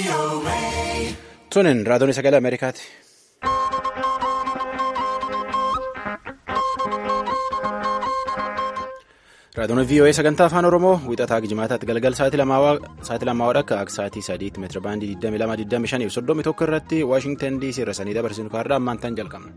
Tunin raadiyoon sagalee Ameerikaati. Raadiyoon VOA sagantaa afaan Oromoo wixataa jimaataatti galgal sa'aatii lamaa akka sa'aatii sadiitti meetira baandii 2225 fi 31 irratti Waashingtan DC irra sanii dabarsinu kaarraa ammaan tan jalqabna.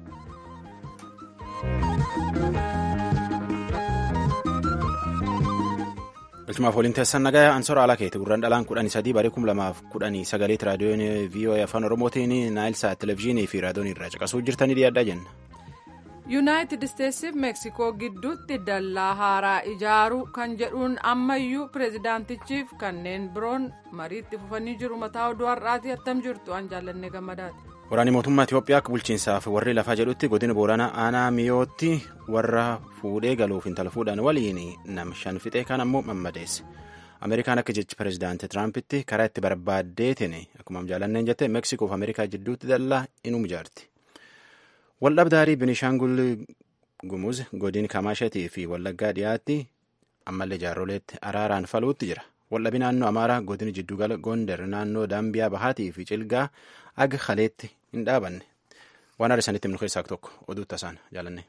Galchumaaf waliin teessan nagayaa ansoora alaa keeti gurraan dhalaan kudhanii sadii barii kum lamaaf kudhanii sagaleetti raadiyoon VOA afaan Oromootiin naayilsaat televezyiinii fi raadiyoon irraa caqasuu jirtanii dhiyaadhaa jenna. yuunaayitid isteetsiif meeksikoo gidduutti dallaa haaraa ijaaruu kan jedhuun ammayyuu pireezidaantichiif kanneen biroon mariitti fufanii jiru mataa oduu har'aati attam jirtu an jaallanne gammadaati. Waraanni mootummaa Itiyoophiyaa akka bulchiinsaaf warri lafaa jedhutti godina Booranaa aanaa miyootti warra fuudhee galuuf intala fuudhan waliin nam shan fixee kan ammoo mammadeesse. Ameerikaan akka jechi pireezidaantii Tiraampiti karaa itti barbaaddeetiin akkuma jaallanneen jette Meeksikoo fi Ameerikaa jidduutti dallaa inuu ijaarti. Waldhabdaarii Binishaangul Gumuz godin Kamaashatii fi Wallaggaa dhiyaatti ammallee jaarroleetti araaraan faluutti jira. Waldhabii naannoo Amaaraa godin Jiddugala Gondar naannoo Daambiyaa Bahaatii fi Cilgaa aga kaleetti hin dhaabanne. Waan arsanitti himnu keessaa tokko oduu tasaan jaalanne.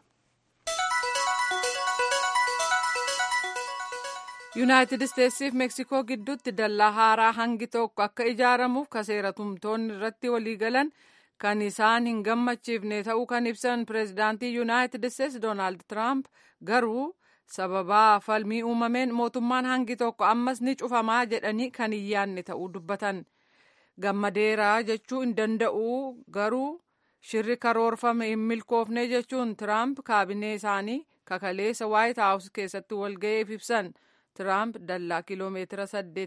yuunaayitid isteetsiif meeksikoo gidduutti dallaa haaraa hangi tokko akka ijaaramuuf kaseera tumtoonni irratti waliigalan. kan isaan hin gammachiifne ta'uu kan ibsan pireezidaantii yuunaayitid isteetsi doonaald tiraamp garuu sababaa falmii uumameen mootummaan hangi tokko ammas ni cufamaa jedhanii kan hin yaanne ta'uu dubbatan gammadeeraa jechuu hin danda'u garuu shirri karoorfame hin milkoofne jechuun tiraamp kaabinee isaanii kakaleessa waayit haawus keessatti walga'eef ibsan tiraamp dallaa kiloomeetira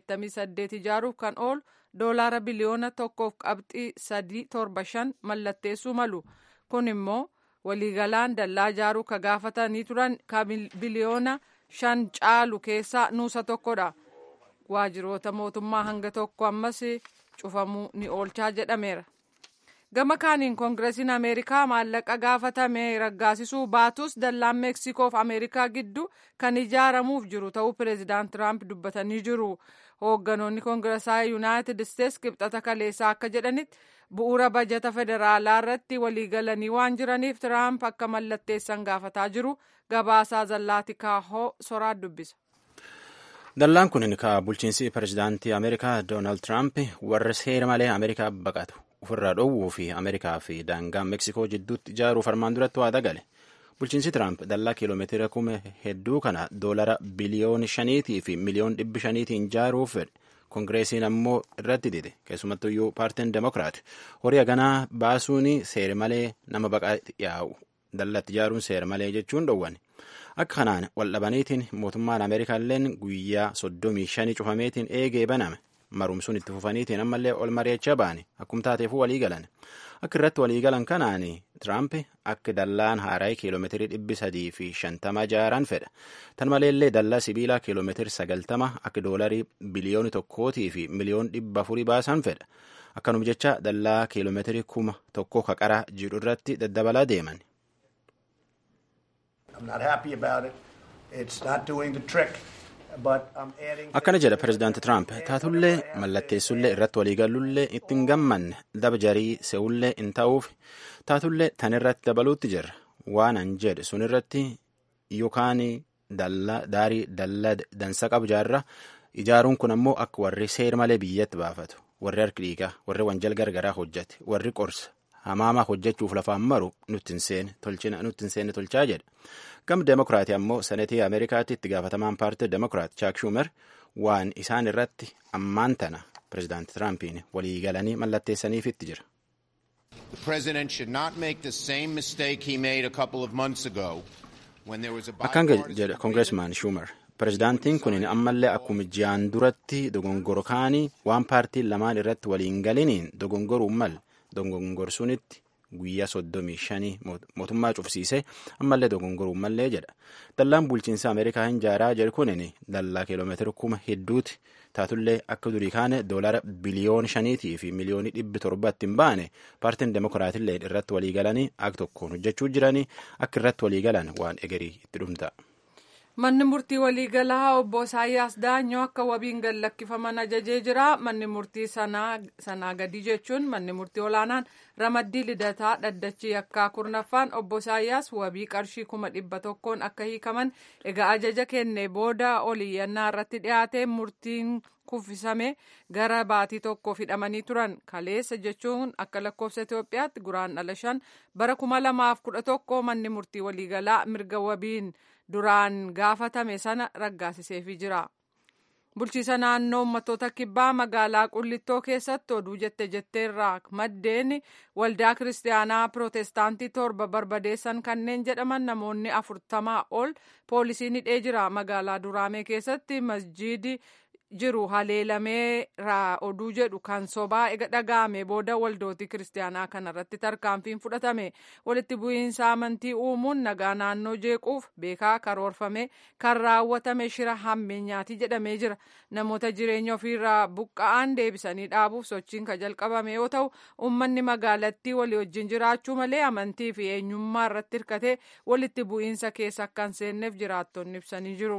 88 ijaaruuf kan oolu doolaara biliyoona tokkoof qabxii sadii torba shan mallatteessuu malu kun immoo waliigalaan dallaa ijaaruu ka gaafatanii turan ka biliyoona shan caalu keessaa nuusa tokkodha waajjiroota mootummaa hanga tokko ammas cufamuu ni oolchaa jedhameera. gama kaaniin koongireesiin ameerikaa maallaqa gaafatame raggaasisuu baatus dallaan meeksikoof ameerikaa gidduu kan ijaaramuuf jiru ta'uu pireezidaant tiraamp dubbatanii jiru hoogganoonni koongireesaa yuunaayitid isteetsi kibxata kaleessaa akka jedhanitti bu'uura bajata federaalaa irratti waliigalanii waan jiraniif tiraamp akka mallatteessan gaafataa jiru gabaasaa zallaati kaahoo soraa dubbisa. dallaan kun ka bulchiinsi pireezidaantii ameerikaa doonaald tiraamp warra seera malee ameerikaa baqatu. ofirraa dhoowwuu fi ameerikaa fi daangaa meeksikoo jidduutti ijaaruuf armaan duratti waada gale bulchiinsi tiraamp dallaa kiiloomeetira kuma hedduu kana doolara biliyoona shaniitii fi miliyoon dhibbi shaniitiin ijaaruuf fedhe koongireesiin ammoo irratti dide keessumattuyyuu paartiin demokiraat horii haganaa baasuun seera malee nama baqaa yaa'u dallatti ijaaruun seera malee jechuun dhowwan akka kanaan waldhabaniitiin mootummaan ameerikaalleen guyyaa soddomii shanii cufameetiin eegee baname. marumsuun itti fufaniitiin ammallee ol mari'achaa ba'ani akkum taateefuu walii galan akka irratti walii galan kanaan tiraamp akka dallaan haaraa kiiloomeetirii dhibbi sadii fi shantama ijaaran fedha tan maleellee dallaa sibiilaa kiiloomeetirii sagaltama akka doolarii biliyooni tokkootii fi miliyoon dhibba afurii baasan fedha akkanuma jecha dallaa kiiloomeetirii kuma tokko kaqaraa jiru irratti daddabalaa deeman. akkana jedha pireezidaanti tiraamp taatullee mallatteessullee irratti waliigalullee ittiin gammanne daba jarii se'ullee hin ta'uuf taatullee tan irratti dabaluutti jirra waan an jedhe sun irratti yookaan daarii dallaa dansa qabu jaarra ijaaruun kun ammoo akka warri seera malee biyyatti baafatu warri harki dhiigaa warri wanjal gargaraa hojjate warri qorsa hamaamaa hojjechuuf lafaan maru nutti hin seenne tolchaa jedha. gam demokiraatii ammoo senetii ameerikaatti itti gaafatamaan paartii demokiraat chaak shuumer waan isaan irratti ammaan tana pireezidaanti tiraampiin walii galanii mallatteessaniifitti jira. akkaan jedha koongireesmaan shuumer pireezidaantiin kun ammallee akkuma ji'aan duratti dogongoro kaanii waan paartiin lamaan irratti waliin galiniin dogongoruu mal dogongorsuunitti. guyyaa soddomii shanii mootummaa cufsiisee ammallee dogongoruu mallee jedha dallaan bulchiinsa ameerikaa hin ijaaraa jedhu kunin dallaa kiiloomeetira kuma hedduuti taatullee akka durii kaane doolara biliyoon shaniitii fi miliyoonii dhibbi torbatti hin baane paartiin demokiraatillee irratti walii galanii akka tokkoon hojjechuu jiranii akka irratti walii galan waan egerii itti dhumta. Manni murtii waliigalaa obbo Isaayyaas Daanyoo akka wabiin gad lakkifaman ajajee jira. Manni murtii sanaa gadi jechuun manni murtii olaanaan ramaddii lidataa dhaddachi yakkaa kurnaffaan obbo Isaayyaas wabii qarshii kuma dhibba tokkoon akka hiikaman egaa ajaja kenne booda oliyyannaa irratti dhiyaate murtiin kuffisame gara baatii tokko hidhamanii turan kaleessa jechuun akka lakkoofsa Itoophiyaatti guraandhala shan bara kuma lamaaf kudha tokko manni murtii waliigalaa mirga wabiin duraan gaafatame sana raggaasiseefii jira. Bulchiisa naannoo uummattoota kibbaa magaalaa Qullittoo keessatti oduu jette jetteerraa maddeen waldaa kiristaanaa pirootestaantii torba barbadeessan kanneen jedhaman namoonni afurtamaa ol poolisiin hidhee jira. Magaalaa Duraamee keessatti masjiidi jiru haleelamee oduu jedhu kan sobaa ega dhaga'ame booda waldootii kiristaanaa kanarratti tarkaanfiin fudhatame walitti bu'iinsa amantii uumuun nagaa naannoo jeequuf beekaa karoorfame kan raawwatame shira hammeenyaati jedhamee jira namoota jireenya ofiirraa buqqa'an deebisanii dhaabuuf sochiin kan jalqabame yoo ta'u uummanni magaalattii walii wajjin jiraachuu malee amantii fi eenyummaa irratti hirkatee walitti bu'iinsa keessa akka hin seenneef jiraattonni ibsanii jiru.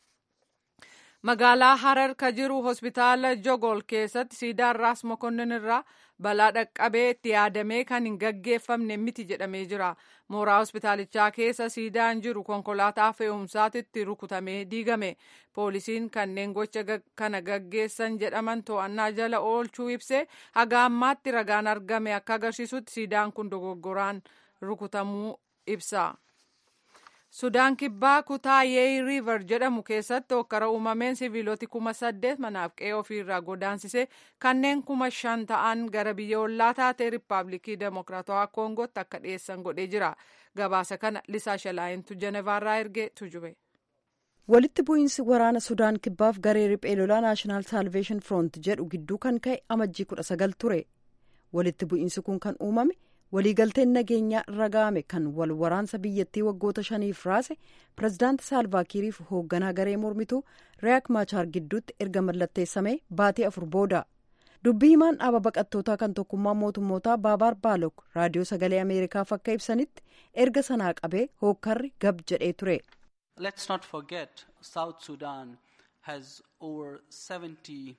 magaalaa harar ka jiru hospitaala jogol keessatti siidaan raas mokonnin irraa balaa dhaqqabee itti yaadamee kan hin gaggeeffamne miti jedhamee jira mooraa hospitaalichaa keessa siidaan jiru konkolaataa fe'umsaatitti rukutamee diigame poolisiin kanneen gocha kana gaggeessan jedhaman to'annaa jala oolchuu ibse haga ammaatti ragaan argame akka agarsiisutti siidaan kun dogoggoraan rukutamuu ibsa. sudaan kibbaa kutaa yeey riiver jedhamu keessatti hokkara uumameen siviiloti kuma saddeet manaaf qe'ee ofiirraa godaansise kanneen kuma shan ta'an gara biyya ollaa taate riippaabilikii demokiraatawaa koongootti akka dhiyeessan godhee jira gabaasa kana lisaa shalaayintu jenevaarraa ergee tujube. walitti bu'iinsi waraana sudaan kibbaaf garee riphee lolaa naashinaal saalveeshin firoont jedhu gidduu kan ka'e amajjii kudha sagal ture walitti bu'iinsi kun kan uumame. waliigalteen nageenyaa irra ga'ame kan wal waraansa biyyattii waggoota shaniif raase pirezidaanti saalvaakiiriif hoogganaa garee mormituu riyaak maachaar gidduutti erga mallatteessamee baatii afur booda dubbii himaan dhaaba baqattootaa kan tokkummaa mootummootaa baabaar baalok raadiyoo sagalee ameerikaaf akka ibsanitti erga sanaa qabee hookkarri gab jedhee ture. let's not forget south sudan has over 70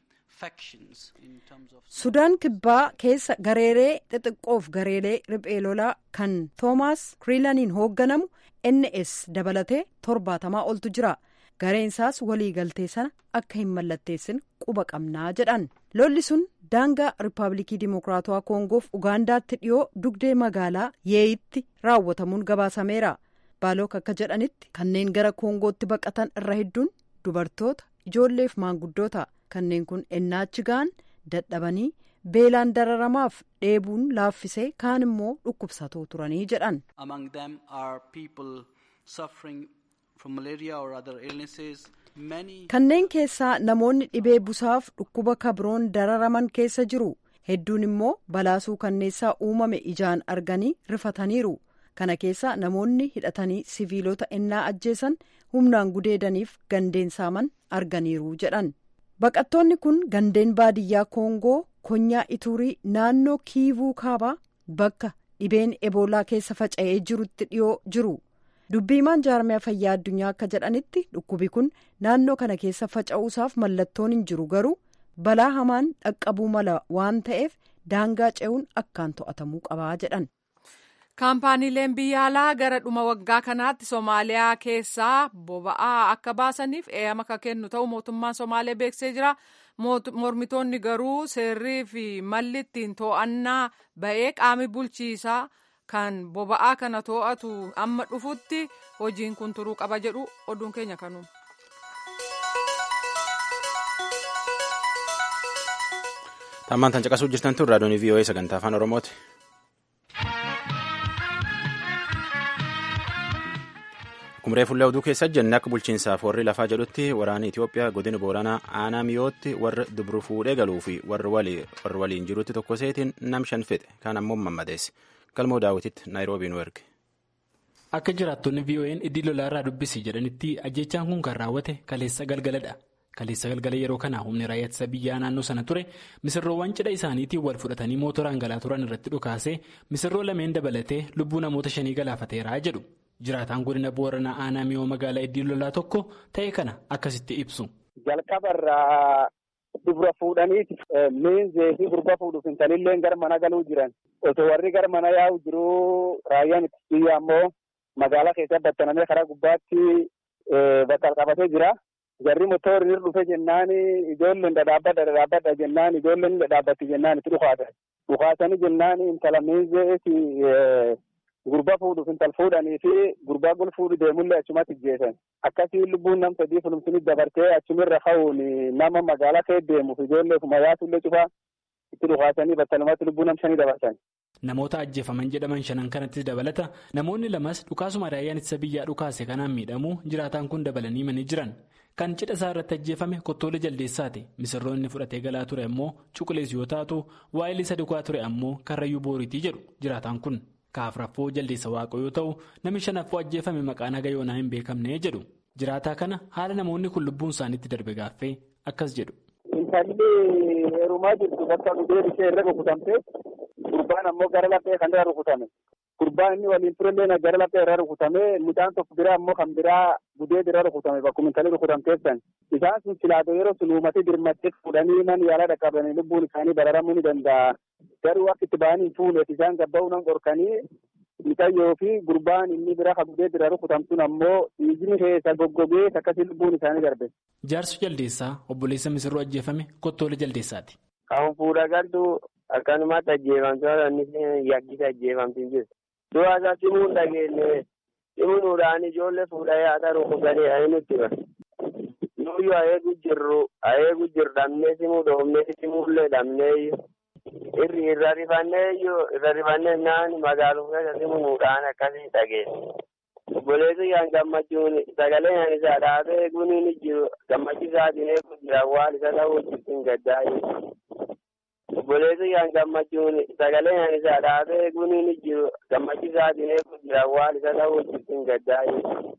sudaan kibbaa keessa gareelee xixiqqoof gareelee riphee lolaa kan toomaas kriilaniin hoogganamu ns dabalatee torbaatamaa oltu jira gareensaas waliigaltee sana akka hin mallatteessin quba qabnaa jedhan lolli sun daangaa riippaabilikii dimokiraatawaa koongoof ugaandaatti dhiyoo dugdee magaalaa yeeyitti raawwatamuun gabaasameera baalook akka jedhanitti kanneen gara koongootti baqatan irra hedduun dubartoota ijoolleef maanguddoota. kanneen kun ennaachi ga'an dadhabanii beelaan dararamaaf dheebuun laaffisee kaan immoo dhukkubsatoo turanii jedhan. among them are people suffering from malaria or other illnesses. kanneen keessaa namoonni dhibee busaaf dhukkuba kabroon dararaman keessa jiru hedduun immoo balaasuu kanneessaa uumame ijaan arganii rifataniiru kana keessa namoonni hidhatanii siviilota ennaa ajjeesan humnaan gudeedaniif gandeen saaman arganiiru jedhan. baqattoonni kun gandeen baadiyyaa koongoo konyaa ituurii naannoo kiivuu kaabaa bakka dhibeen eboolaa keessa faca'ee jirutti dhiyoo jiru dubbiimaan jaarmiyaa fayyaa addunyaa akka jedhanitti dhukkubi kun naannoo kana keessa faca'uusaaf mallattoon hin jiru garuu balaa hamaan dhaqqabuu mala waan ta'eef daangaa ce'uun akkaan to'atamuu qabaa jedhan. kaampaaniileen biyya alaa gara dhuma waggaa kanaatti soomaaliyaa keessaa boba'aa akka baasaniif eeyyama akka kennu ta'u mootummaan soomaalee beeksisee jira mormitoonni garuu seerrii fi malli ittiin to'annaa ba'ee qaami bulchiisaa kan boba'aa kana to'atu amma dhufutti hojiin kun turuu qaba jedhu oduun keenya kanuma. Tammaan tan caqasuu jirtan tun raadiyoon VOA sagantaa afaan Oromooti. Kumree fuullee oduu keessa jenne akka bulchiinsaaf warri lafaa jedhutti waraanni Itoophiyaa godina Booranaa aanaa miyootti warra dubru fuudhee galuu fi warra waliin jirutti tokko seetiin nam shan fixe kan ammoo mammadeesse. Galmoo daawwititti Naayiroobii nu erge. Akka jiraattonni VOA'n iddii lolaarraa dubbisi jedhanitti ajjechaan kun kan raawwate kaleessa galgaladha. Kaleessa galgala yeroo kana humni raayyaa ittisa biyyaa naannoo sana ture misirroowwan cidha isaaniitiin wal fudhatanii mootoraan galaa turan irratti dhukaasee misirroo lameen dabalatee lubbuu namoota shanii galaafateera jedhu. Jiraataan godina Booranaa aanaa miyoo magaalaa Iddii Lolaa tokko ta'e kana akkasitti ibsu. Jalqabarraa dubra fuudhaniiti miinzee fi gurba fuudhuuf intalillee gara mana galuu jiran osoo warri gara mana yaa'u jiruu raayyaan ittisa ammoo magaalaa keessa battanamee karaa gubbaatti bakka qabatee jira. Jarri motorri irra dhufe jennaan ijoolleen dhadhaabbadha dhadhaabbadha jennaan ijoolleen dhadhaabbatti jennaan itti dhufaatan. Dhufaatanii jennaan intala miinzeeti gurba fuudhuuf intal fuudhanii fi gurbaa gol fuudhu deemullee achumatti ijjeesan. Akkasii lubbuun nam sadii fulumsini dabartee achumirra ka'uun nama magaalaa kee deemuuf ijoollee kuma yaatullee cufaa itti dhufaatanii battalumatti lubbuu nam shanii dabarsan. Namoota ajjeefaman jedhaman shanan kanattis dabalata namoonni lamas dhukaasuma raayyaan ittisa biyyaa dhukaase kanaan miidhamuu jiraataan kun dabalanii himanii jiran. Kan cidha isaa irratti ajjeefame kottoolee jaldeessaati. Misirroonni fudhatee galaa ture ammoo cuqulees yoo taatu waa'ee isa dhugaa ture ammoo karrayyuu booriitii jedhu jiraataan kun. Kaafraffoo jaldeessa waaqoo yoo ta'u namni shanaffoo ajjeefame maqaan haga yoonaa hin beekamne jedhu. Jiraataa kana haala namoonni kun lubbuun isaaniitti darbe gaaffee akkas jedhu. Intalli heerumaa jirtu bakka dhugeen ishee irra rukutamte gurbaan ammoo gara laphee kan irra rukutame. Gurbaan inni waliin turellee gara laphee irra rukutame midhaan tokko biraa ammoo kan biraa gudee irra rukutame bakkuma intalli rukutamteessan. Isaan sun silaatoo yeroo sun uumatee dirmattee fuudhanii man yaala dhaqqabanii lubbuun isaanii bararamuu ni danda'a. Garuu akka itti ba'anii fuuneef isaan gabba'uu nan qorkanii mixayyoo fi gurbaan inni bira kabudee bira rukutamtuun ammoo dhiigni keessa goggogee akkasii lubbuun isaanii darbe. Jaarsu jaldeessaa obboleessa misirroo ajjeefame kottoolee jaldeessaati. Kan fuudha galtu akkanumatti ajjeefamtu inni yakkisa ajjeefamtu jirtu. Du'a isaa simuun dhageenye simuudhaan ijoollee fuudhee haadha rukutanii ani nutti bara. Nuyyuu ayeegu jirru ayeegu jirru dhabnee simuu dhoofnee simuullee dhabnee irri irra rifannee irra rifannee naan magaaluma keessa simuudhaan akkasii dhageesse. Obboleessi kan gammachuun sagalee kan isaa dhaabee eeguun ni jiru gammachiisaatiin eeguun jira waan isa ta'uu jirtin gaddaa'e. Obboleessi kan gammachuun sagalee kan isaa dhaabee eeguun ni jiru gammachiisaatiin eeguun jira waan isa ta'uu jirtin gaddaa'e.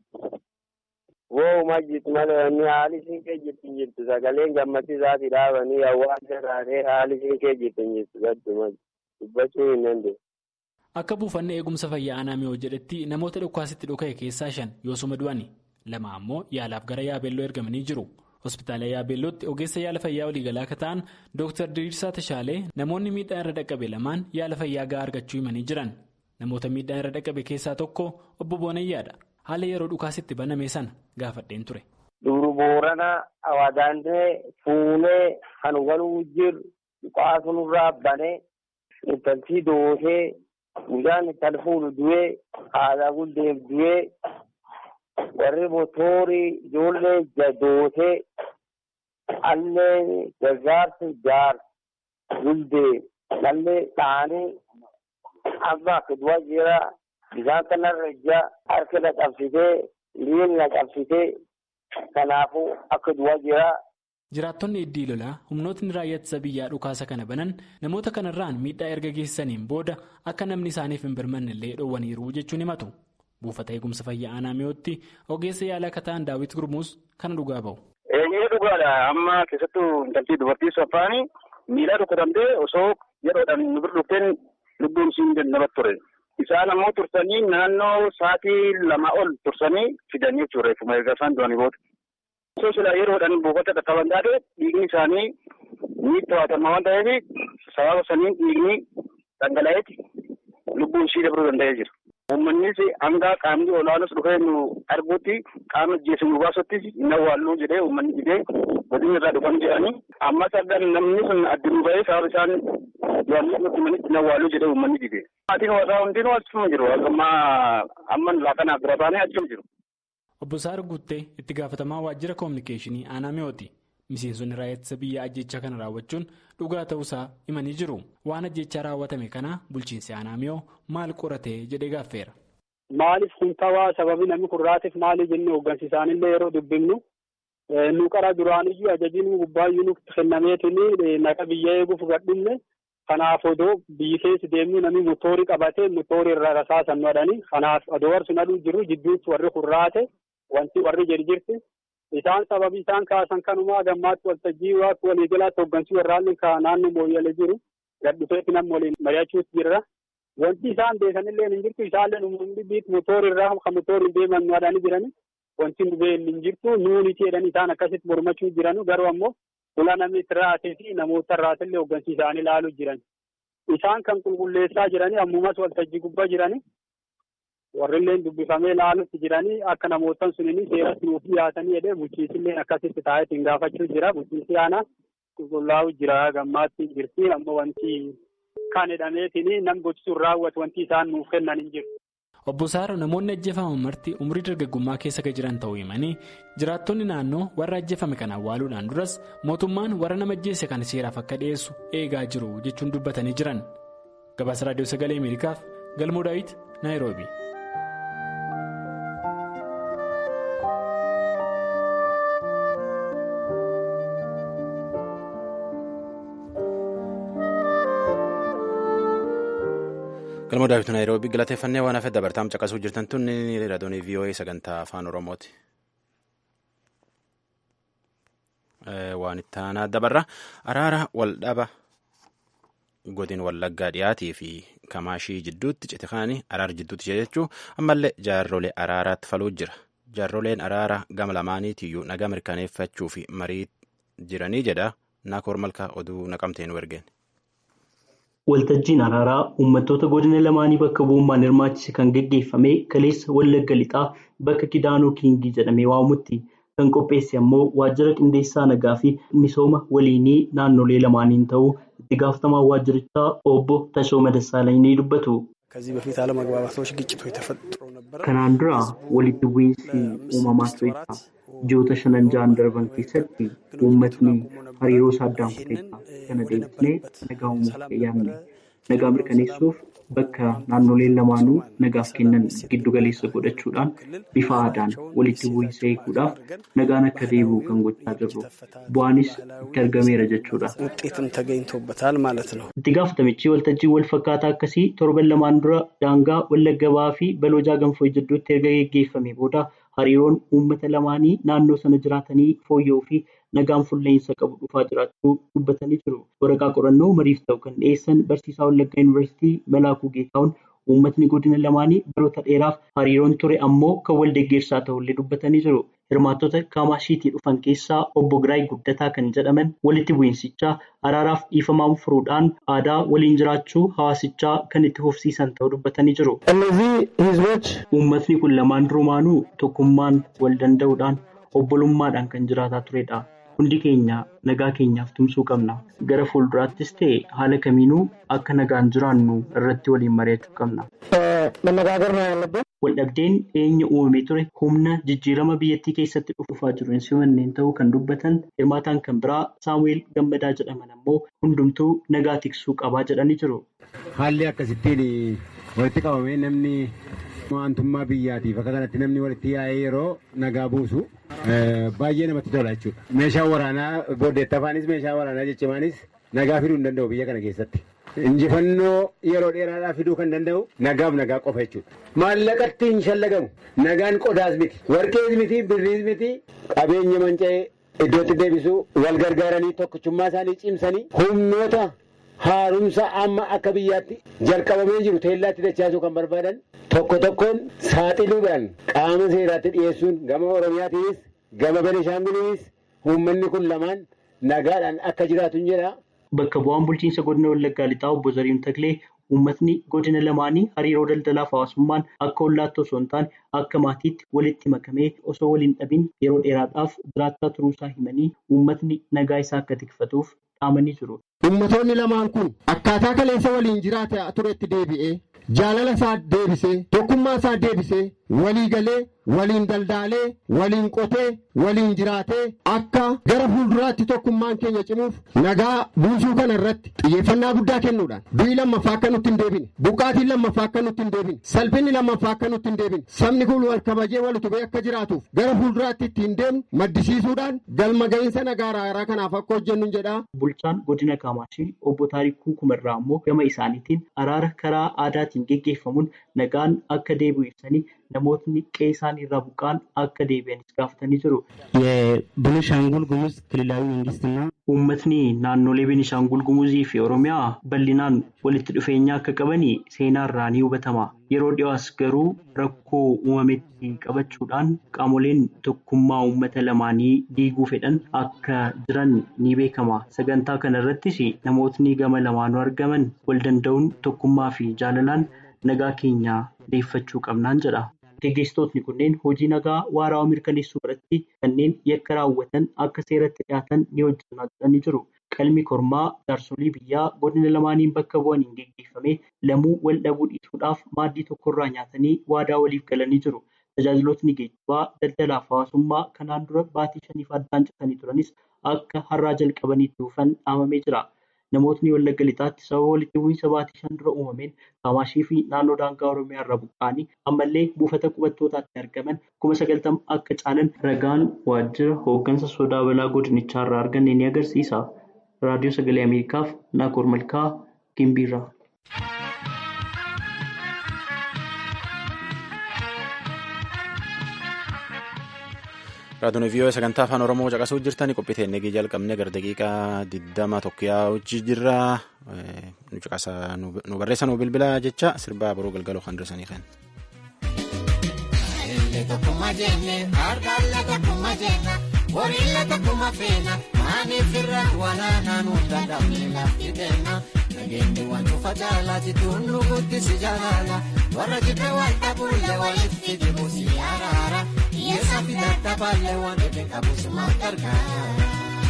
Woowuma jirtu malee inni haali siinqee jirti jirtu sagaleen gammachiisaatii dhaabanii hawaasa taatee haali siinqee jirti jirtu gadduma dubbachuu hin dandeenye. Akka buufanni eegumsa fayyaa aanaa miyoo jedhetti namoota dhukaasitti dhuka'e keessaa shan yoosuma du'ani lama ammoo yaalaaf gara yaabeelloo ergamanii jiru. Hospitaala yaabeellootti ogeessa yaala fayyaa waliigalaa akka ta'an Dr. Diriirsaa Tashaalee namoonni miidhaan irra dhaqqabe lamaan yaala fayyaa gahaa argachuu himanii jiran. Namoota miidhaan irra dhaqqabe keessaa tokko obbo Boonayyaadha. Haala yeroo dhukaasitti baname sana gaafadheen ture. Duru Boorana Awaadaantee Fuunee kan waluu jiru dhukaasuurraa banee intalsii doosee. Guyyaan kan fuudhu du'ee haadha guddeef du'ee warri motoorii ijoollee jadootee allee gargaarsi jaar guddee dhallee dhaanii amma akka du'a jira bishaan kanarra ija harka na qabsitee miilli na qabsitee kanaafuu akka du'a jira. Jiraattonni iddii lolaa humnootni raayyaa ittisa biyyaa dhukaasa kana banan namoota kanarraan miidhaa erga geessaniin booda akka namni isaaniif hin birmanne illee dhoowwaniiru jechuun himatu. Buufata eegumsa fayyaa aanaa miyootti ogeessa yaalaa akka ta'an daawwit gurmuus kana dhugaa bahu. Eeyyee dhugaadha amma keessattuu intaltii dubartii saffaanii miidhaa rukutamtee osoo yeroodhaan nu bira dhufteen lubbuun siin namatti ture. Isaan ammoo tursanii naannoo sa'aatii lama ol tursanii fidanii jechuudha reeffuma erga isaan du'anii booda. Osoo silaa yeroodhaan buufata dhaqqaban taate dhiigni isaanii ni to'atama waan ta'eef sababa saniin dhiigni dhangala'eeti lubbuun ishii dabruu danda'ee jira. Uummannis hanga qaamni olaanus dhufee nu arguutti qaama jeesu nu baasutti hin awwaalluu jedhee uummanni jedhee godina irraa dhufan jedhanii ammas argan namni sun addunuu ba'ee sababa isaan du'anii nutti manitti hin awwaalluu jedhee uummanni dide. Maatiin warraa hundinuu achuma jiru amma amma laaqanaaf bira baanee achuma jiru. Obbo Saar Guuttee itti gaafatamaa waajjira koominikeeshinii aanaa mi'ooti. Miseensonni raayyaa ittisa biyyaa ajjechaa kana raawwachuun dhugaa ta'uusaa himanii jiru. Waan ajjechaa raawwatame kana bulchiinsi aanaa mi'oo maal qoratee jedhee gaaffeera. Maaliif kun ta'aa sababii namni kun raatiif maali jennee hooggansiisaanillee yeroo dubbifnu nu qara duraaniyyuu ajajiin gubbaayyuu nutti kennameetiin naqa biyya eeguuf gadhinne kanaaf odoo biyyi keessa deemnu namni motoorii qabatee motoorii irra rasaasan madhanii kanaaf odoo warri aduu jiru jidduutti warri kun raate wanti warri jirjirti. Isaan sababii isaan kaasan kanumaa gammaatti waltajjii waaqni waliigalaatti hooggansii warraanni naannoo mooyyale jiru gadhufeetti namni waliin mari'achuutti jirra. wanti isaan beekanillee hin jirtu isaallee uummanni biit motoor irraa kan motooriin deeman waadanii jirani wanti nu beeknu hin jirtu nuuniti jedhanii isaan akkasitti mormachuu jiranu garuu ammoo fuula namni itti raatee fi namoota irraatillee hooggansi isaanii ilaaluu jiran isaan kan qulqulleessaa jiranii ammumas waltajjii gubbaa jiranii warrilleen dubbifamee ilaalutti jiranii akka namootan sunini seeratti nuuf dhiyaatanii jedhee bulchiisilleen akkasitti taa'eetiin gaafachuu jira bulchiisi aanaa qulqullaa'u jira gammaatti jirti ammoo wanti kan jedhameetiin nam gochisuun raawwatu wanti isaan nuuf kennan hin jiru. Obbo Saaro namoonni ajjeefaman marti umrii dargaggummaa keessa kan jiran ta'uu himanii jiraattonni naannoo warra ajjeefame kana awwaaluudhaan duras mootummaan warra nama ajjeese kana seeraaf akka dhiyeessu eegaa jiru jechuun dubbatanii jiran. Gabaasa Raadiyoo Sagalee Ameerikaaf Galmoo Daawit Naayiroobi. galmoo daawwitu naayiroobii galateeffannee waan hafe dabartaam caqasuu jirtan tun raadiyoonii vii'oo'ee sagantaa afaan oromooti. waan itti aanaa dabarra araara waldhaba godin wallaggaa dhiyaatii fi kamaashii jidduutti cite kaanii araara jidduutti jechuun ammallee jaarrolee araaraatti faluu jira jaarroleen araara gama lamaaniitiyyuu nagaa mirkaneeffachuu fi marii jiranii jedha naakoor malkaa oduu naqamteen ergeen. Waltajjiin araaraa uummattoota godina lamaanii bakka bu'ummaan hirmaachise kan gaggeeffame kaleessa wallagga lixaa bakka kidaanoo kiingii jedhamee waamamutti kan qopheesse ammoo waajjira qindeessaa nagaa fi misooma waliinii naannolee lamaaniin ta'uu itti gaafatamaa waajjirichaa obbo Tashooma Dassaalany ni dubbatu. Kanaan dura walitti bu'iinsi uumamaa tureera. Ji'oota shanan ja'an darban keessatti uummatni hariiroo isaa addaan kuteera. Kana deebisnee nagaa uumuuf yaadne. Nagaa mirkaneessuuf bakka naannoleen lamaanuu nagaaf kennan giddu galeessa godhachuudhaan bifa aadaan walitti bu'iinsa eeguudhaaf nagaan akka deebi'u kan gochaa jirru. Bu'aanis itti argameera jechuudha. Itti gaafatamichi waltajjii wal fakkaataa akkasii torban lamaan dura daangaa wallagga ba'aa fi balojaa ganfoo jidduutti erga geggeeffame booda hariiroon uummata lamaanii naannoo sana jiraatanii fooyya'uu fi nagaan fuulleensa qabu dhufaa jiraachuu dubbatanii jiru. Waraqaa qorannoo mariif ta'u kan dhiyeessan barsiisaa Wallaggaa Yuunivarsiitii Malaakuu Geetahuun uummatni godina lamaanii baroota dheeraaf hariiroon ture ammoo kan wal deeggarsaa ta'ullee dubbatanii jiru. Hirmaattota Kaamashiitii dhufan keessaa obbo Giraay Guddataa kan jedhaman walitti bu'iinsichaa araaraaf dhiifamaan furuudhaan aadaa waliin jiraachuu hawaasichaa kan itti fufsiisan ta'uu dubbatanii jiru. Uummatni kun lamaan durumaanuu tokkummaan wal danda'uudhaan obbolummaadhaan kan jiraataa turedha. Hundi keenya nagaa keenyaaf tumsuu qabna. Gara fuulduraattis ta'e haala kamiinuu akka nagaan jiraannu irratti waliin mari'achuu qabna. Waldhabdeen dhiyeenya uumamee ture humna jijjiirama biyyattii keessatti dhufaa jiru hin simanneen ta'uu kan dubbatan hirmaataan kan biraa Saamu'eel Gammadaa jedhaman ammoo hundumtuu nagaa tiksuu qabaa jedhanii jiru. Haalli akkasittiin walitti qabamee namni mo'antummaa biyyaatiif akka kanatti namni walitti yaa'ee yeroo nagaa buusu baay'ee namatti tola jechuudha. Meeshaan waraanaa booddeettafaanis meeshaan waraanaa jechimaanis nagaa fiduu hin danda'u biyya kana keessatti. Injifannoo yeroo dheeraadhaaf fiduu kan danda'u nagaaf nagaa qofa jechuudha. Maallaqatti hin shallagamu. Nagaan qodaas miti. Warqees miti, birriis miti. Qabeenya manca'ee iddootti deebisuu wal gargaaranii tokkichummaa isaanii cimsanii humnoota haarumsa amma akka biyyaatti jalqabamee jiru teellaatti dachaasuu kan barbaadan tokko tokkoon saaxiluudhaan qaama seeraatti dhiyeessuun gama Oromiyaatiinis gama Benishaanguliinis uummanni kun lamaan nagaadhaan akka jiraatu hin jedha. Bakka bu'aan bulchiinsa godina Wallaggaa Lixaa obbo Zariin Taklee uummatni godina lamaanii hariiroo daldalaaf hawaasummaan akka hollaatti osoo hin taane akka maatiitti walitti makamee osoo waliin dhabin yeroo dheeraadhaaf jiraachaa turuusaa himanii uummatni nagaa isaa akka tikfatuuf dhaamanii jiru. Uummattoonni lamaan kun akkaataa kaleessa waliin jiraata turetti deebi'ee jaalala isaa deebisee tokkummaa isaa deebisee walii galee waliin daldaalee waliin qotee waliin jiraatee akka gara fuulduraatti tokkummaan keenya cimuuf nagaa buusuu kana irratti xiyyeeffannaa guddaa kennuudhaan du'i lammaffaa akka nutti hin deebine buqqaatiin lammaffaa akka nutti hin deebine salphinni lammaffaa akka nutti hin deebine sabni kun wal kabajee wal utubee akka jiraatuuf gara fuulduraatti ittiin deemnu maddisiisuudhaan galma ga'iinsa nagaa araaraa kanaaf akka hojjennu jedha. Bulchaan godina Kaamaashii obbo Taarikuu Kumarraa ammoo gama isaaniitiin araara karaa aadaatiin geggeeffamuun nagaan akka deebi'u ibsanii namootni qe'ee isaanii irraa buqqa'an akka deebi'anis gaafatanii jiru. የቤኒሻንጉል ጉሙዝ ክልላዊ መንግስትና Uummatni naannolee Beenishaangul Gumuzii fi Oromiyaa bal'inaan walitti dhufeenya akka qaban seenaa irraa ni hubatama. Yeroo dhiyoos garuu rakkoo uumametti qabachuudhaan qaamoleen tokkummaa uummata lamaanii diiguu fedhan akka jiran ni beekama. Sagantaa kana irrattis namootni gama lamaanuu argaman wal danda'uun tokkummaa fi jaalalaan nagaa keenya deeffachuu qabnaan jedha. Gaggeessitootni kunneen hojii nagaa waaraa mirkaneessuu irratti kanneen yakka raawwatan akka seeratti dhiyaatan ni hojjetanaa jedhanii jiru. Qalmi kormaa jaarsolii biyyaa godina lamaaniin bakka bu'aniin geggeeffamee lamuu wal dhabuu dhiisuudhaaf maaddii tokkorraa nyaatanii waadaa waliif galanii jiru. Tajaajilootni geejjibaa, daldalaa fi hawaasummaa kanaan dura baatii shaniif addaan citanii turanis akka har'aa jalqabaniitti dhufan dhaamamee jira. Namootni Wallagga Lixaatti sababa walitti bu'iinsa baatii shan dura uumameen Kaamaashii fi naannoo daangaa Oromiyaa irraa buqqa'anii ammallee buufata qubattootaatti argaman kuma sagaltama akka caalan ragaan waajjira hooggansa sodaa balaa godinichaa irraa arganne ni agarsiisa. Raadiyoo Sagalee Ameerikaaf Naakoor Malkaa Gimbiirraa. Raadiyoon vii'oo sagantaa afaan Oromoo caqasuu jirtani qophii teennee jalqabne gara daqiiqaa diddama tokko yaa'uchi jirra. Nu caqasa nu barreessa nu bilbila jecha sirbaa boroo galgaloo kan dursanii kan. Tokkummaa jenne harkaallee tokkummaa jenna horiillee tokkummaa feena maaniif irra walaanaa nu dadhabne lafti kenna nageenyi waan cufa jaalaati tunnu guddisi jaalala warra jibbe wal dhabuullee walitti dibuusi araara hiyyeessa fi dadhabaallee waan dhibee qabus maal gargaara.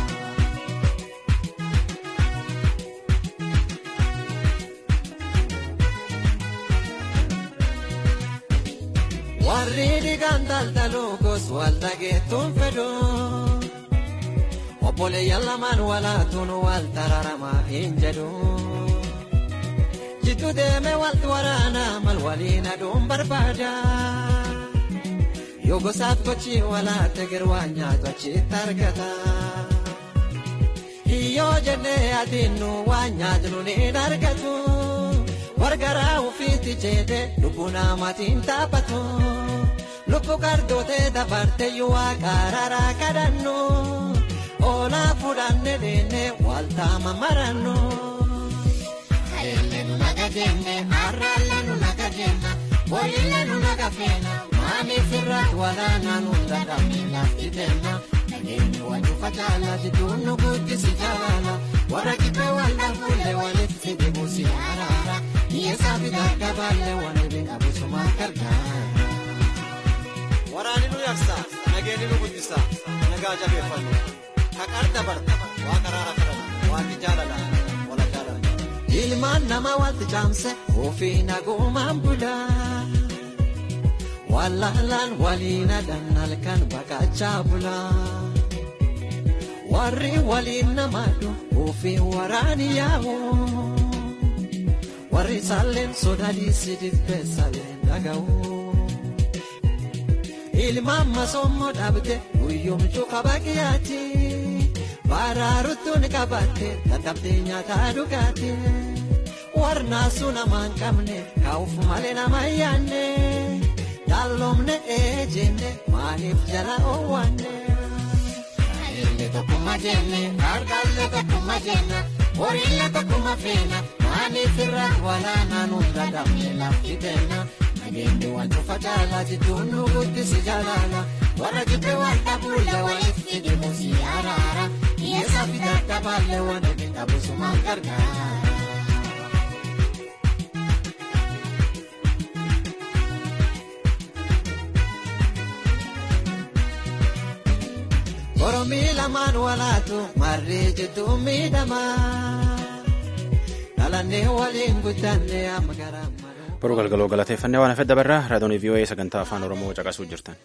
warri dhiigaan daldaluu gos walta geettuun fedhu obboleeyyan lamaan walaatuun wal tararamaa hin jedhu jidduu deeme walti waraanaa mal waliin aduun barbaada yoo gosaaf gochi walaatte girwaa nyaatu achitti argata hiyyoo jennee adiinnu waan nyaatnu ni argatu. wargaraa ufiitti jeete lubbuu namaatiin taphatu lubbu gardootee dabarte yuwaa qaararaa kadhannu oolaa fudhanne deenne waltaama marannu. Kaleelle nu naga jenne har'aalle nu naga jenna boriille nu naga feena maaniif irraa walaanaa nu dadhabne lafti tenna nageenyi wajju facaala jidduun nu guddisi jaalala warra kibbee wal dhabuulle walitti dibuusi araara. Hiyyeessaa fi dadhabaallee waan dhibee qabusummaa gargaara. Waraanni nu yaksa, nageenyi nu guddisa, nagaa jabeeffannu. Haqar dabarta, waa karaara kadhata, waaqni jaalala, wala jaalala. Ilmaan nama walti caamse ofii nagumaan bula. Wallaalaan waliin adan halkan baqachaa bula. Warri waliin namaadhu ofii waraani yaa'u. warri saalleen sodaadhiisi dibbee saalleen dhaga'u. Ilmaan masoomoo dhabde guyyoomchuu qaba qiyyaati. Baraaruttuun qabatte dadhabdee nyaataa dhugaati. Warnaasuu nama hin qabne kaa'uuf malee nama hin yaanne. Daalloomne eejenne maaliif jala oowwanne. Kaleelle tokkummaa jenne harkaallee tokkummaa jenna horiillee tokkummaa feena. Maaniif irraa walaanaa nu dadhabne lafti tenna nageenyi waan cufa caalaa jidduun nu guddisi jaalala warra jibbee wal dhabuulle walitti dibuusi araara hiyyeessaa fi dadhabaallee waan dhibee qabusummaan gargaara. Oromii lamaan walaatu marree jidduu miidhamaa. Boruu galgaloo galateeffannee waan hafedha barraa raadiyoon vii'oo'ee sagantaa afaan oromoo caqasuu jirtan.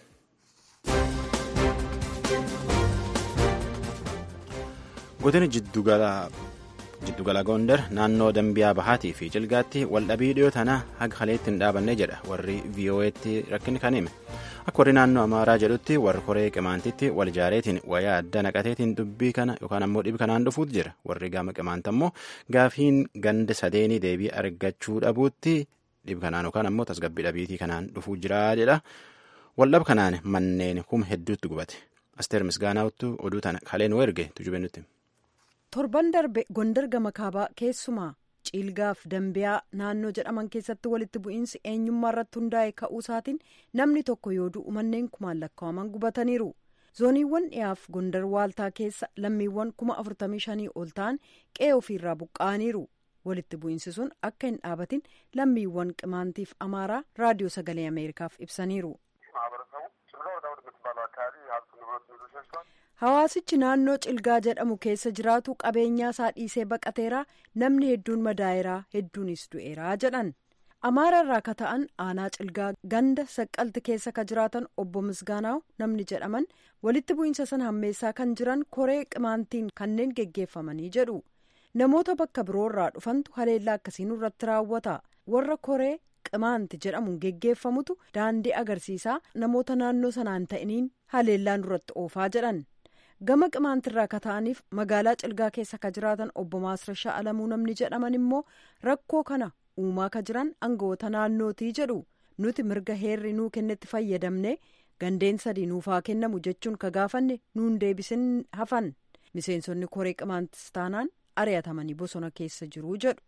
Godina jiddugala Gondar naannoo Dambiyaa Bahaatii fi Cilgaatti waldhabii dhiyoo tanaa haga haleetti hin dhaabanne jedha warri vii'oo'eetti rakkinni kan hime. Akka warri naannoo Amaaraa jedhutti warri koree qimaantitti wal ijaareetiin wayaa adda naqateetiin dubbii kana yookaan ammoo dhibi kanaan dhufuutu jira. Warri gama qimaanta ammoo gaafiin ganda sadeenii deebii argachuu dhabuutti dhib kanaan yookaan ammoo tasgabbii dhabiitii kanaan dhufuu jira jedha waldhab kanaan manneen kuma hedduutti gubate asteer misgaanaawuttu oduu tana kaleen erge tujube nutti. torban darbe gondar gama kaabaa keessumaa ciilgaaf dambiyaa naannoo jedhaman keessatti walitti bu'iinsi eenyummaa irratti hundaa'e ka'uusaatiin namni tokko yoo du'u manneen kumaan lakkaa'aman gubataniiru zooniiwwan dhiyaaf gondar waaltaa keessa lammiiwwan kuma afurtamii shanii ol ta'an qe'ee ofiirraa buqqa'aniiru walitti bu'iinsi sun akka hin dhaabatin lammiiwwan qimaantiif amaaraa raadiyoo sagalee ameerikaaf ibsaniiru. hawaasichi naannoo cilgaa jedhamu keessa jiraatu qabeenyaa isaa dhiisee baqateeraa namni hedduun madaa'eeraa hedduunis du'eeraa jedhan amaara irraa ka ta'an aanaa cilgaa ganda saqqalti keessa ka jiraatan obbo misgaanaaw namni jedhaman walitti bu'iinsa sana hammeessaa kan jiran koree qimaantiin kanneen geggeeffamanii jedhu namoota bakka biroo irraa dhufantu haleellaa akkasiin irratti raawwata warra koree qimaanti jedhamuun geggeeffamutu daandii agarsiisaa namoota naannoo sanaan ta'iniin haleellaan irratti oofaa jedhan gama qimaantirraa ka ta'aniif magaalaa cilgaa keessa ka jiraatan obbo Maasrashaa Alamuu namni jedhaman immoo rakkoo kana uumaa ka jiran aangawoota naannootii jedhu nuti mirga heerri nuu kennetti fayyadamne gandeen sadii nuufaa kennamu jechuun ka gaafanne nuun deebisin hafan miseensonni koree qimaantis taanaan ari'atamanii bosona keessa jiru jedhu.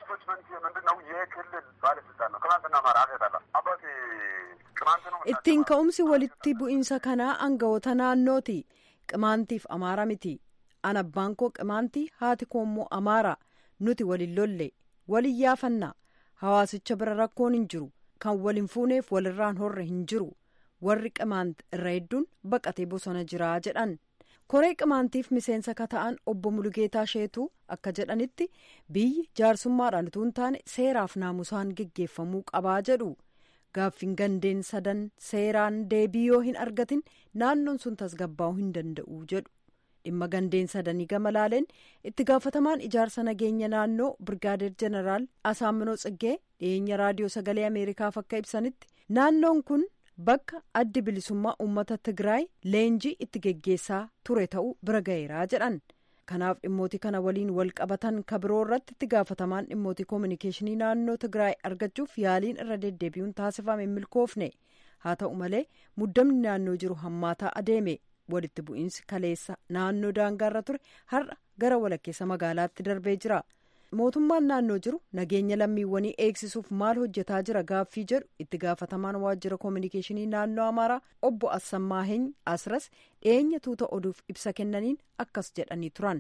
ittiin ka'umsi walitti bu'iinsa kanaa aangawoota naannooti. qimaantiif amaara miti an abbaan koo qimaantii haati koo immoo amaara nuti walin lolle walin yaafanna hawaasicha bira rakkoon hin jiru kan walin fuuneef walirraan horre hin jiru warri qimaant irra hedduun baqatee bosona jiraa jedhan koree qimaantiif miseensa ka ta'an obbo Mulugeetaa Sheetuu akka jedhanitti biyyi jaarsummaadhaan utuu hin taane seeraaf naamusaan geggeeffamuu qabaa jedhu. gaaffiin gandeen sadan seeraan deebii yoo hin argatin naannoon sun tasgabbaa'uu hin danda'u jedhu dhimma gandeen sadanii gama laaleen itti gaafatamaan ijaarsa nageenya naannoo birgaadeer jeneraal asaaminoo tsiggee dhiyeenya raadiyoo sagalee ameerikaaf akka ibsanitti naannoon kun bakka addi bilisummaa uummata tigraay leenjii itti geggeessaa ture ta'uu bira ga'eeraa jedhan kanaaf dhimmooti kana waliin wal qabatan kabiroo irratti itti gaafatamaan dhimmooti koominikeeshinii naannoo tigraay argachuuf yaaliin irra deddeebi'uun taasifame milkoofne haa ta'u malee muddamni naannoo jiru hammaataa adeeme walitti bu'iinsi kaleessa naannoo daangaarra ture har'a gara walakkeessa magaalaatti darbee jira mootummaan naannoo jiru nageenya lammiiwwanii eegsisuuf maal hojjetaa jira gaaffii jedhu itti gaafatamaan waajjira koominikeeshinii naannoo amaaraa obbo assamaaheeny asras dhiyeenya tuuta oduuf ibsa kennaniin akkas jedhanii turan.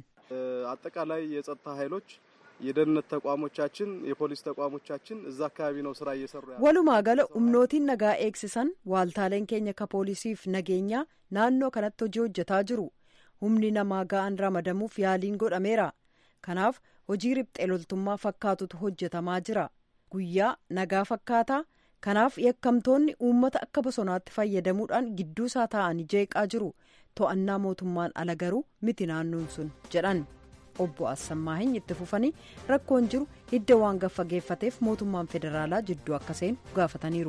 አጠቃላይ የጸጥታ ኃይሎች የደህንነት ተቋሞቻችን የፖሊስ ተቋሞቻችን እዛ አካባቢ ነው ስራ እየሰሩ ያሉ walumaa gala humnootiin nagaa eegsisan waaltaaleen keenya ka poolisiif nageenyaa naannoo kanatti hojii hojjetaa jiru humni namaa ga'an ramadamuuf yaaliin godhameera kanaaf hojii riphxee loltummaa fakkaatutu hojjetamaa jira guyyaa nagaa fakkaataa kanaaf yakkamtoonni uummata akka bosonaatti fayyadamuudhaan gidduu isaa taa'anii jeeqaa jiru to'annaa mootummaan ala garuu miti naannoon sun jedhan obbo Assammaahin itti fufanii rakkoon jiru hidda waan gaffageeffateef mootummaan federaalaa jidduu akka seenu gaafataniiru.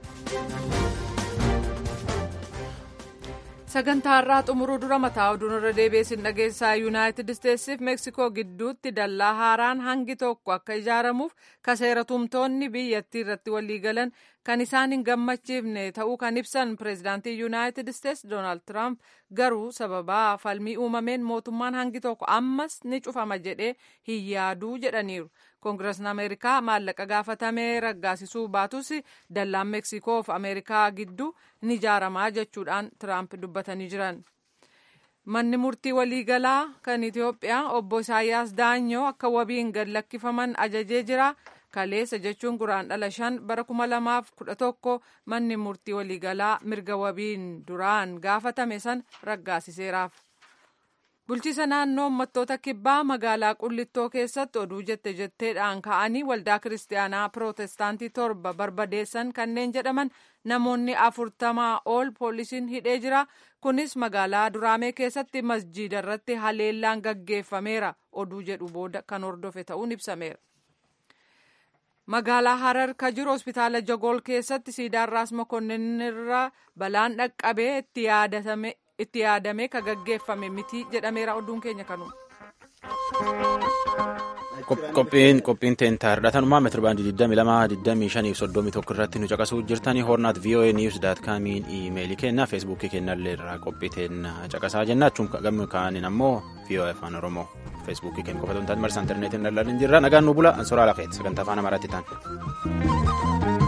sagantaa irraa xumuruu dura mataa oduun irra deebiin dhageessaa yuunaayitid isteetsiif meeksikoo gidduutti dallaa haaraan hangi tokko akka ijaaramuuf ka seera tumtoonni biyyattii irratti waliigalan kan isaan hin gammachiifne ta'uu kan ibsan pireezidaantii yuunaayitid isteets doonaald tiraamp garuu sababaa falmii uumameen mootummaan hangi tokko ammas ni cufama jedhee hin yaaduu jedhaniiru koongireesni ameerikaa maallaqa gaafatamee raggaasisuu baatus dallaan meeksikoo fi ameerikaa gidduu ni ijaaramaa jechuudhaan tiraamp dubbatanii jiran. manni murtii waliigalaa kan itiyoophiyaa obbo isaayyaas daanyoo akka wabiin gad lakkifaman ajajee jira kaleessa jechuun guraandhala shan bara kuma lamaaf kudha tokko manni murtii waliigalaa mirga wabiin duraan gaafatame san raggaasiseeraaf. bulchiisa naannoo uummattoota kibbaa magaalaa qullittoo keessatti oduu jette jetteedhaan ka'anii waldaa kiristaanaa pirootestaantii torba barbadeessan kanneen jedhaman namoonni afurtamaa ol poolisiin hidhee jira kunis magaalaa duraamee keessatti masjiida irratti haleellaan gaggeeffameera oduu jedhu booda kan hordofe ta'uun ibsameera. magaalaa harar ka jiru hospitaala jogool keessatti siidaan raas mokonninirra balaan dhaqqabee itti yaadatame. itti yaadamee ka gaggeeffame miti jedhameera oduun keenya kanuma. Qophiin qophiin teentaa hidhatanumaa meetira baandii 22 25 31 irratti nu caqasuu jirtanii hornaat voa news daat kaamiin iimeelii kennaa feesbuukii kennallee irraa qophii teenna caqasaa jennaachuun gammi kaaniin ammoo voa afaan oromoo feesbuukii kennu qofa ta'uu marsa intarneetiin daldalin jirra nagaan nu bula ansoraa lafeet sagantaa afaan amaaraatti ta'an.